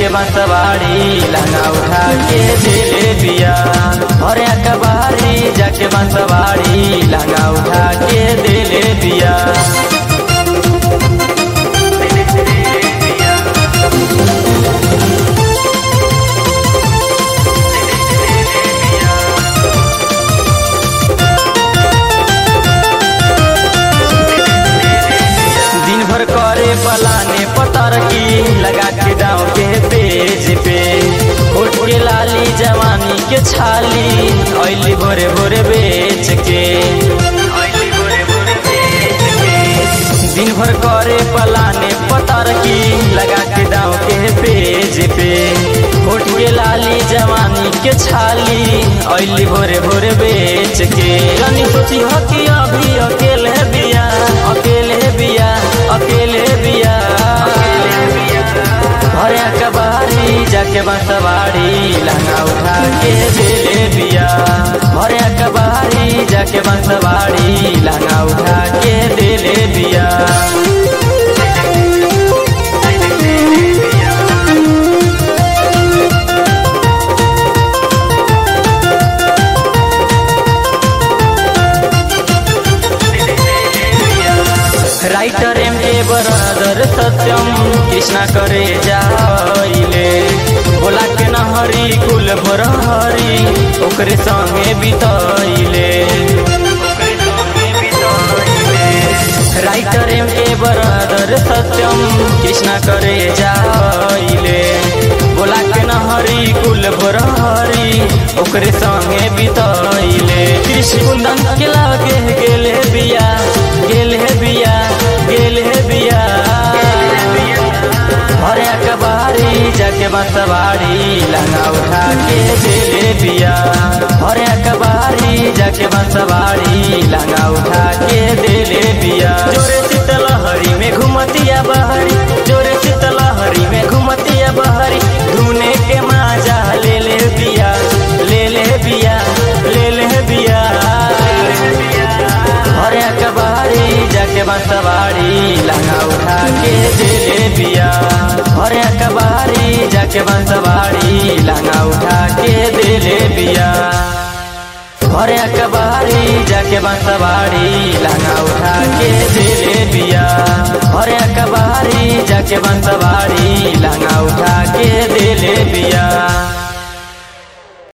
बंसवाड़ी लहंगा उठा के दिले बिया अरे कबारी जाके बंसवाड़ी लहंगा उठा के दिले बिया दिन भर करे पलाने पतर की लगा के दाव के पेज पे होठ के लाली जवानी के छाली ऐली भोरे भोरे बेच के दिन भर करे पलाने पतर की लगा के दाव के पेज पे होठ के लाली जवानी के छाली ऐली भोरे भोरे बेच के जानी सोची हो कि अभी अकेले बिया अकेले बिया अकेले बिया भरे कबारी जाके बंसवाड़ी लहंगा उठा के दिले बिया भरे कबारी जाके बंसवाड़ी लहंगा उठा के दिले बिया राइटर एम के बरदर सत्यम कृष्णा करे जाइले बोला के नहरी कुल भरहरी ओकरे संगे बितैले राइटर एम के बरदर सत्यम कृष्णा करे जाइले बोला के नहरी कुल भरहरी ओकरे संगे बितैले कृष्ण कुंदन के लागे गेले बिया गेले बिया गेले बिया भरे कबारी जाके बंसवाड़ी लहंगा उठा के दिले बिया भरे कबारी जाके बंसवाड़ी लहंगा उठा के दिले बिया जोरे शीतलहरी में घुमतिया बहरी जोरे शीतलहरी में घुमतिया बहरी धुने के माजा ले ले बिया ले ले बिया ले ले बिया भरे कबारी जाके बंसवाड़ी लहंगा उठा के दिले बिया भरे कबारी जाके बंसवाड़ी लहंगा उठा के दिले बिया भरे कबारी जाके बंसवाड़ी लहंगा उठा के दिले बिया भरे कबारी जाके बंसवाड़ी